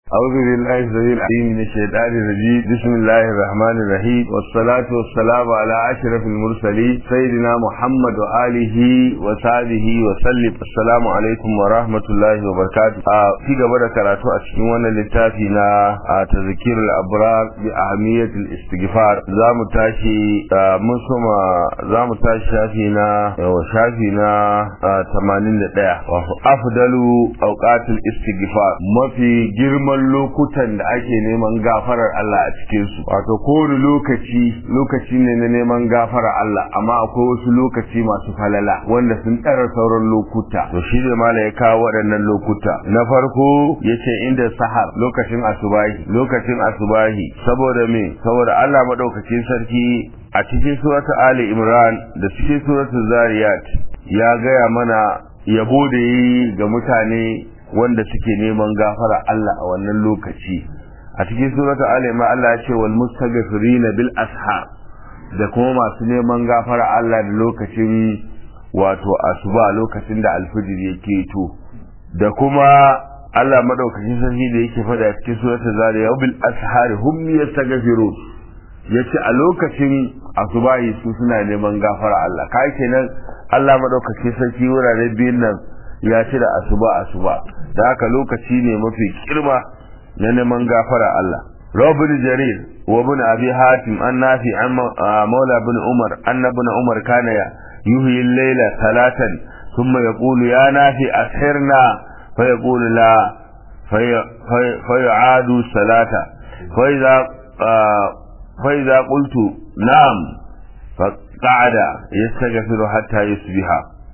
أعوذ بالله السميع العليم من الشيطان الرجيم بسم الله الرحمن الرحيم والصلاة والسلام على أشرف المرسلين سيدنا محمد وآله وصحبه وسلم السلام عليكم ورحمة الله وبركاته في قبل كراتو أشكونا للتافينا تذكير الأبرار بأهمية الاستغفار زام تاشي منصم زام تاشي شافينا وشافينا تمانين دقيقة أفضل أوقات الاستغفار ما في جرم lokutan da ake neman gafarar Allah a cikin su wato kowane lokaci lokaci ne na neman gafarar Allah amma akwai wasu lokaci masu falala wanda sun tsara sauran lokuta to shi ne mala ya kawo waɗannan lokuta na farko yace inda sahar lokacin asubahi lokacin asubahi saboda me saboda Allah madaukakin sarki a cikin suratul ali imran da cikin suratul zariyat ya gaya mana yabo da yi ga mutane wanda suke neman gafara Allah a wannan lokaci a cikin suratul ali ma Allah ya ce wal mustaghfirin bil ashar da kuma masu neman gafara Allah da lokacin wato asuba lokacin da alfijir yake to da kuma Allah madaukakin sarki da yake faɗa a cikin suratul zariyat bil ashar hum yastaghfirun yace a lokacin asubahi su suna neman gafara Allah kai kenan Allah madaukakin sarki wurare biyun nan ya ce da asuba asuba da haka lokaci ne mafi kirma na neman gafara Allah Robin Jarir wa ibn Abi Hatim an nafi an Maula ibn Umar anna ibn Umar kana yuhyi al-layla salatan thumma yaqulu ya nafi ashirna fa yaqulu la fa yu'adu salata fa idha fa idha qultu na'am fa qa'ada yastaghfiru hatta yusbiha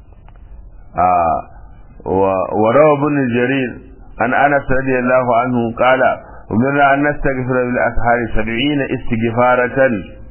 وروى ابن جرير عن انس رضي الله عنه قال امرنا ان نستغفر بالاسحار سبعين استغفارة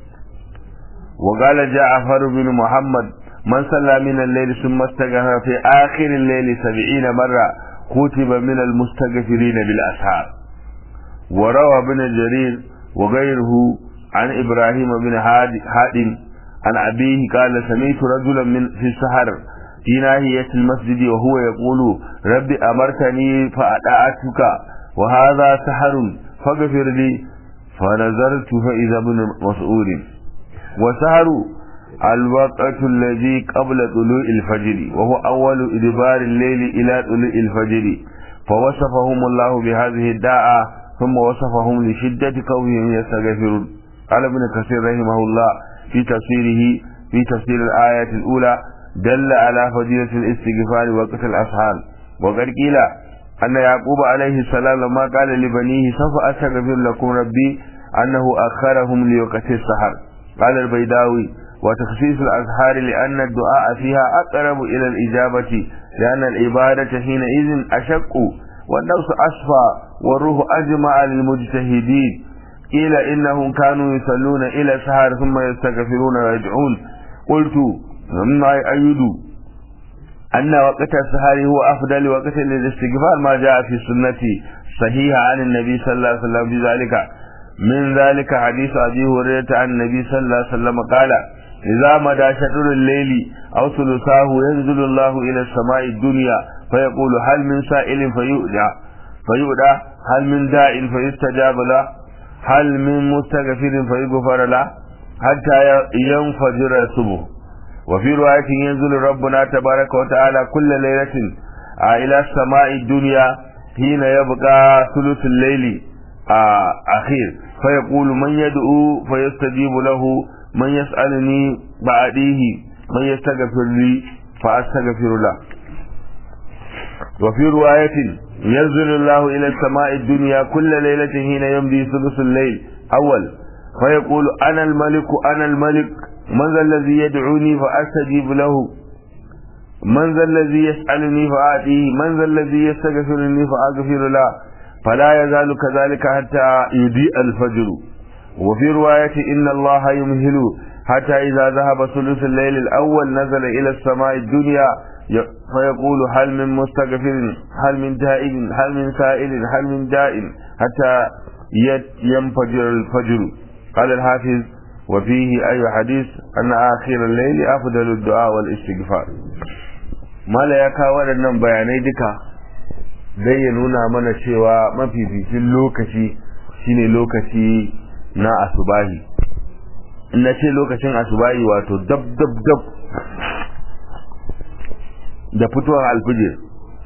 وقال جعفر بن محمد من صلى من الليل ثم استغفر في اخر الليل سبعين مرة كتب من المستغفرين بالاسحار وروى ابن جرير وغيره عن ابراهيم بن هادم عن ابيه قال سمعت رجلا من في السحر في ناحية المسجد وهو يقول رب أمرتني فأدعتك وهذا سحر فاغفر لي فنظرت فإذا ابن مسعود وسحر الوقت الذي قبل طلوع الفجر وهو أول إدبار الليل إلى طلوع الفجر فوصفهم الله بهذه الداعة ثم وصفهم لشدة قومهم يستغفرون قال ابن كثير رحمه الله في تفسيره في تفسير الآية الأولى دل على فضيلة الاستغفار وقت الأسحار وقد قيل أن يعقوب عليه السلام لما قال لبنيه سوف أستغفر لكم ربي أنه أخرهم لوقت السحر قال البيداوي وتخصيص الأسحار لأن الدعاء فيها أقرب إلى الإجابة لأن العبادة حينئذ أشق والنفس أصفى والروح أجمع للمجتهدين قيل إنهم كانوا يصلون إلى السحر ثم يستغفرون ويدعون قلت مما يؤيد أن وقت السحر هو أفضل وقت للاستغفار ما جاء في السنة صحيحة عن النبي صلى الله عليه وسلم بذلك من ذلك حديث أبي هريرة عن النبي صلى الله عليه وسلم قال إذا مدى شطر الليل أو ثلثاه ينزل الله إلى السماء الدنيا فيقول هل من سائل فيؤدى فيؤدى هل من داع فيستجاب له هل من مستغفر فيغفر له حتى ينفجر الصبح وفي رواية ينزل ربنا تبارك وتعالى كل ليلة إلى السماء الدنيا حين يبقى ثلث الليل أخير فيقول من يدعو فيستجيب له من يسألني بعديه من يستغفر لي فأستغفر له وفي رواية ينزل الله إلى السماء الدنيا كل ليلة حين يمضي ثلث الليل أول فيقول أنا الملك أنا الملك من ذا الذي يدعوني فأستجيب له من ذا الذي يسألني فآتيه من ذا الذي يستغفرني فأغفر له فلا يزال كذلك حتى يضيء الفجر وفي رواية إن الله يمهل حتى إذا ذهب ثلث الليل الأول نزل إلى السماء الدنيا فيقول هل من مستغفر هل من تائب هل من سائل هل من داء حتى ينفجر الفجر قال الحافظ وفيه أي حديث أن آخر الليل أفضل الدعاء والاستغفار ما لا يكا waɗannan bayanai duka dan ya nuna mana cewa mafificin lokaci shine lokaci na asubahi in na ce lokacin asubahi wato dab dab dab da fitowar alfijir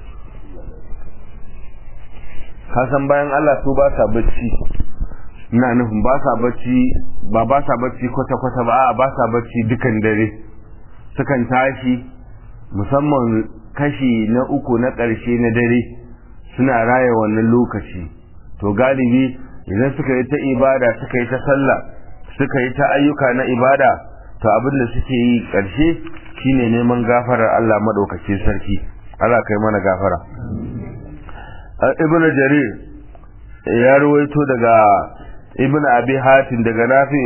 kasan bayan Allah su ba sa bacci ina nufin ba sa bacci ba ba sa bacci kwata-kwata ba a ba sa bacci dukan dare sukan tashi musamman kashi na uku na ƙarshe na dare suna raya wannan lokaci to galibi idan suka yi ta ibada suka yi ta sallah suka yi ta ayyuka na ibada to abin da suke yi ƙarshe shine neman gafarar Allah maɗaukacin sarki Allah kai mana gafara ibn jarir ya ruwaito daga ibn abi hatim daga nafi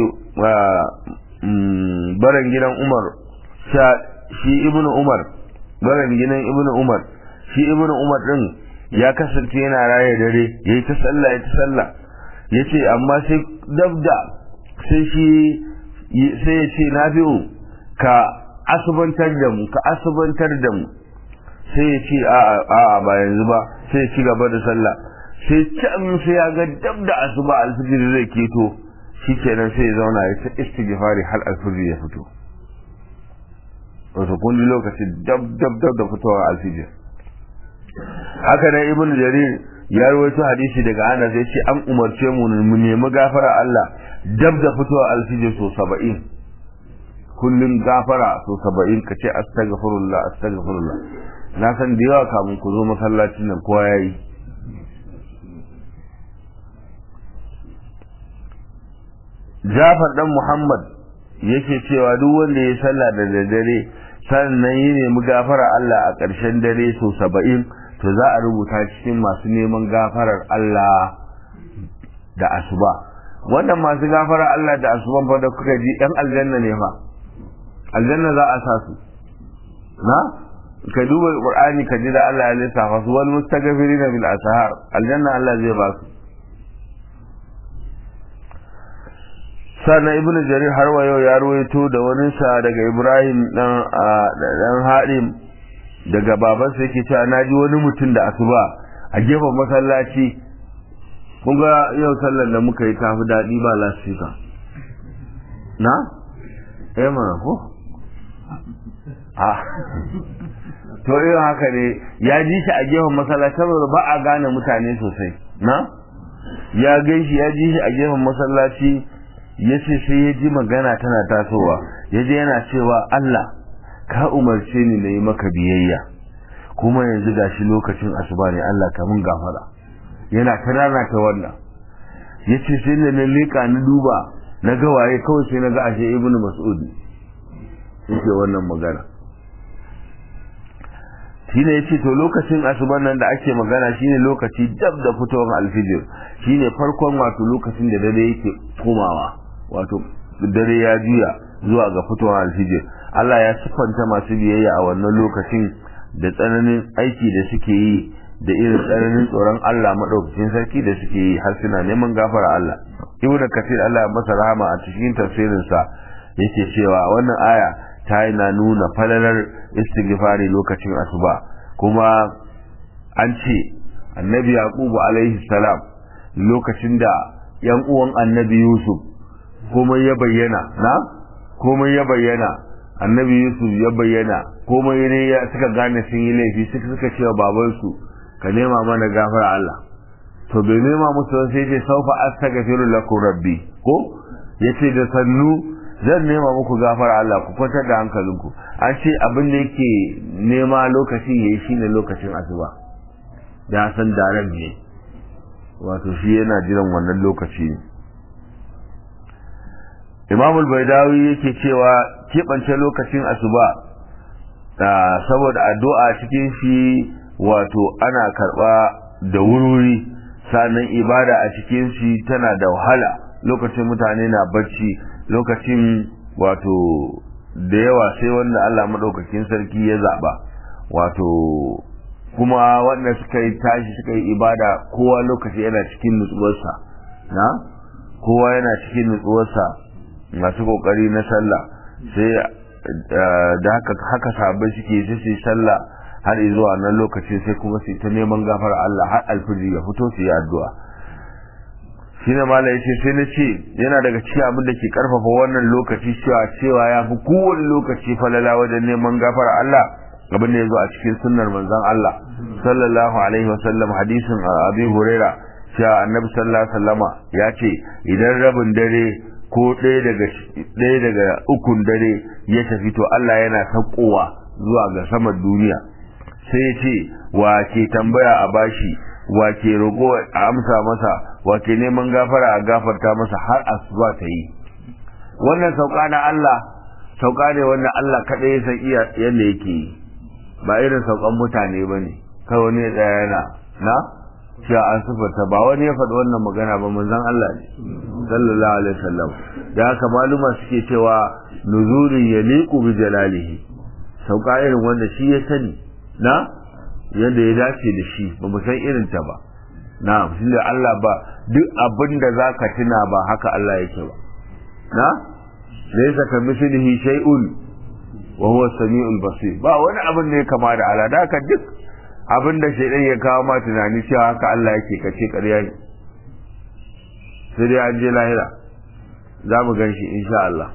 baran gidan umar shi ibn umar baran gidan ibn umar shi ibn umar din ya kasance yana raye dare yayi ta sallah ya ta sallah yace amma sai dabda sai shi sai ya ce nafi'u ka asubantar da mu ka asubantar da mu sai ya ce a ba yanzu ba sai ya ci gaba da sallah sai can sai ya ga dab da asuba alfijir zai keto shikenan sai ya zauna ya ta istighfari har alfijir ya fito wato kun ji lokacin dab dab dab da fitowar alfijir haka nan ibn jarir ya rawaito hadisi daga Anas zai ce an umarce mu mu nemi gafara Allah dab da fitowar alfijir so 70 kullun gafara so 70 kace astaghfirullah astaghfirullah na san da yawa kamun ku zo masallacin nan kowa yayi Jafar dan Muhammad yake cewa duk wanda ya sallah da daddare sannan yi nemi gafara Allah a ƙarshen dare so saba'in to za a rubuta cikin masu neman gafarar Allah da asuba wannan masu gafarar Allah da asuban fa da kuka ji ɗan aljanna ne fa aljanna za a sa su na ka duba qur'ani ka ji da Allah ya lissafa su wal mustaghfirina bil ashar aljanna Allah zai ba su sannan ibnu jarir har wa yau ya ruwaito da wani sa daga ibrahim dan dan hadim daga babansa yake cewa naji wani mutum da asuba a gefen masallaci kun ga yau sallar da muka yi tafi daɗi ba lasfika na eh mana ko a to irin haka ne ya ji shi a gefen masallaci saboda ba a gane mutane sosai na ya gaishe ya ji shi a gefen masallaci ya ce sai ya ji magana tana tasowa ya je yana cewa Allah ka umarce ni na yi maka biyayya kuma yanzu gashi lokacin asuba ne Allah ka mun gafara yana ta rana ta wannan ya ce sai da na leƙa na duba na ga waye kawai sai na ga ashe ibnu mas'ud yake wannan magana shine yace to lokacin asuban nan da ake magana shine lokaci dab da fitowar alfijir shine farkon wato lokacin da dare yake komawa wato dare ya juya zuwa ga fitowar alfijir Allah ya siffanta masu biyayya a wannan lokacin da tsananin aiki da suke yi da irin tsananin tsoron Allah madaukakin sarki da suke yi har suna neman gafara Allah ibnu kathir Allah ya masa rahama a cikin tafsirinsa yake cewa wannan aya ta na nuna falalar istighfari lokacin asuba kuma an ce annabi yaqubu alaihi salam lokacin da yan uwan annabi yusuf komai ya bayyana na komai ya bayyana annabi yusuf ya bayyana komai ne ya suka gane sun yi laifi suka suka cewa babansu ka nema mana gafara Allah to bai nema musu sai ce saufa astaghfiru lakum rabbi ko yace da sannu zan nema muku gafara Allah ku kwantar da hankalinku an ce abin da yake nema lokacin yayi shine lokacin asuba da san daren ne wato shi yana jiran wannan lokaci ne Imam al-Baidawi yake cewa keɓance lokacin asuba saboda addu'a cikin shi wato ana karɓa da wurwuri sannan ibada a cikin shi tana da wahala lokacin mutane na bacci lokacin wato da yawa sai wanda Allah maɗaukakin sarki ya zaɓa wato kuma wanda suka yi tashi suka yi ibada kowa lokaci yana cikin nutsuwarsa na kowa yana cikin nutsuwarsa masu kokari na sallah sai da haka haka sabai suke sai su sallah har zuwa nan lokacin sai kuma su ta neman gafara Allah har alfiji ya fito su yi addu'a shine mala yace sai na ce yana daga cikin abin da ke karfafa wannan lokaci cewa cewa ya fi kowane lokaci falala wajen neman gafara Allah abin da ya zo a cikin sunnar manzon Allah sallallahu alaihi wasallam hadisin Abi Huraira cewa Annabi sallallahu alaihi wasallama ya ce idan rabin dare ko ɗaya daga ɗaya daga ukun dare ya tafi to Allah yana saukowa zuwa ga saman duniya sai ya ce wa ke tambaya a bashi wa ke roƙo a amsa masa wa ke neman gafara a gafarta masa har asuba ta yi wannan sauka na Allah sauka ne wanda Allah kaɗai ya san iya yadda yake yi ba irin saukan mutane ba ne kawai ne ɗaya yana na cewa an sufarta ba wani ya faɗi wannan magana ba manzon Allah ne sallallahu alaihi wasallam da haka maluma suke cewa nuzurin yaliqu bi jalalihi sauka irin wanda shi ya sani na yadda ya dace da shi ba mu san irin ta ba na shi da Allah ba duk abin da zaka tuna ba haka Allah yake ba na laysa ka mislihi shay'un wa huwa samiul basir ba wani abin da ya kama da Allah da haka duk abin da shaidan ya kawo ma tunani cewa haka Allah yake kace ƙarya ne sai dai an je lahira za mu gan shi insha Allah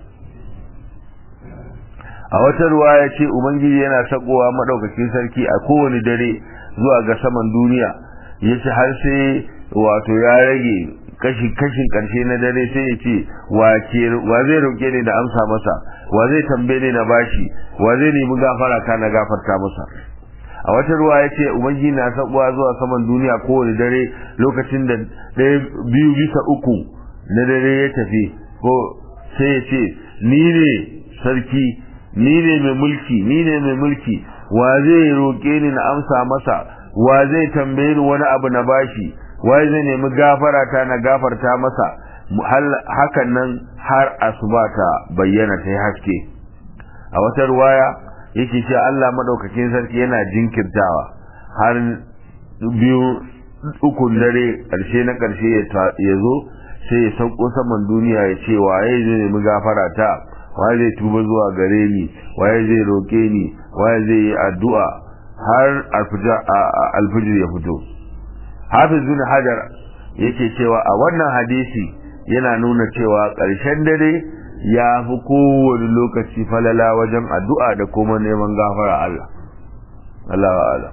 a wata ruwa ya ce ubangiji yana sakowa maɗaukakin sarki a kowane dare zuwa ga saman duniya ya ce har sai wato ya rage kashi kashin karshe na dare sai ya ce wa zai roƙe ni da amsa masa wa zai tambaye ni na bashi wa zai nemi gafara ka na gafarta masa a wata ruwa ya ce ubangiji na sabuwa zuwa saman duniya kowane dare lokacin da ɗaya biyu bisa uku na dare ya tafi ko sai ya ce ni ne sarki ni ne mai mulki ni ne mai mulki wa zai roƙe ni na amsa masa wa zai tambaye ni wani abu na bashi wa zai nemi gafara ta na gafarta masa hakan nan har asuba ta bayyana ta yi haske a wata ruwaya yake cewa Allah madaukakin sarki yana jinkirtawa har biyu ukun dare karshe na karshe ya zo sai ya sauko saman duniya ya ce waye zai nemi gafara ta waye zai tuba zuwa gare ni waye zai roke ni waye zai yi addu'a har alfijir ya fito hafiz bin hajar yake cewa a wannan hadisi yana nuna cewa ƙarshen dare ya fi kowane lokaci falala wajen addu'a da kuma neman gafara Allah. Allah wa Allah.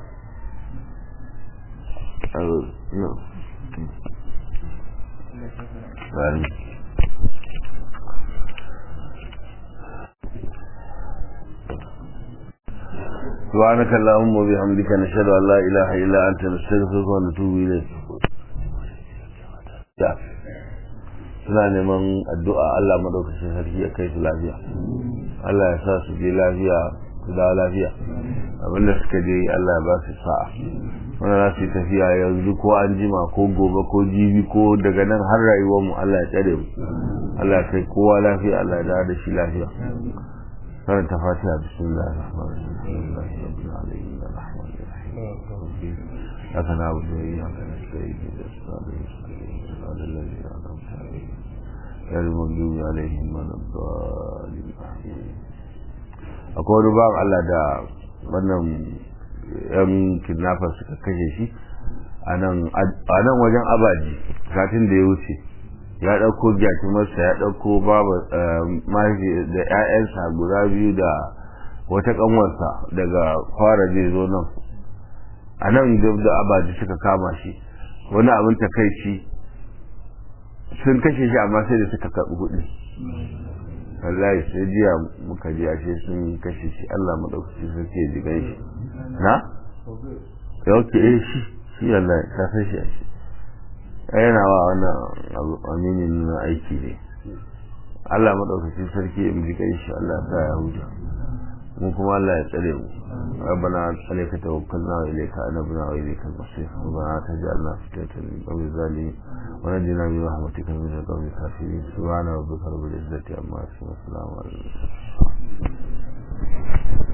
سبحانك اللهم وبحمدك نشهد ان لا اله الا انت نستغفرك ونتوب اليك suna neman addu'a Allah madaukakin sarki ya kai su lafiya Allah ya sa su je lafiya su dawo lafiya abinda suka je Allah ya ba su sa'a wanda za su yi tafiya yanzu ko an jima ko gobe ko jibi ko daga nan har rayuwar mu Allah ya tsare mu Allah ya kai kowa lafiya Allah ya dawo da shi lafiya karanta fatiha bismillah ar-rahman ar-rahim لك نعبد وإياك نستعين صراط الذين أنعمت عليهم غير المغضوب عليهم ولا الضالين akwai wani bawan Allah da wannan yan kidnapper suka kashe shi a nan wajen abaji satin da ya wuce ya ɗauko gyatumarsa ya ɗauko babu mahaifi da 'ya'yansa guda biyu da wata ƙanwarsa daga fara zai zo nan a nan da abaji suka kama shi wani abin takaici sun kashe shi amma sai da suka karɓi kuɗi wallahi sai jiya muka ji ashe sun kashe shi Allah maɗaukaki sarki ya jigai shi na? yau ke eh shi shi Allah ta san shi ashe yana wa wannan aminin nuna aiki ne Allah maɗaukaki sarki ya jigai shi Allah ta ya huta mu kuma Allah ya tsare mu ربنا عليك توكلنا وإليك أنبنا وإليك المصير ربنا تجعلنا فتنة للقوم الظالمين ونجنا برحمتك من القوم الكافرين سبحان ربك رب العزة عما يصفون وسلام على المرسلين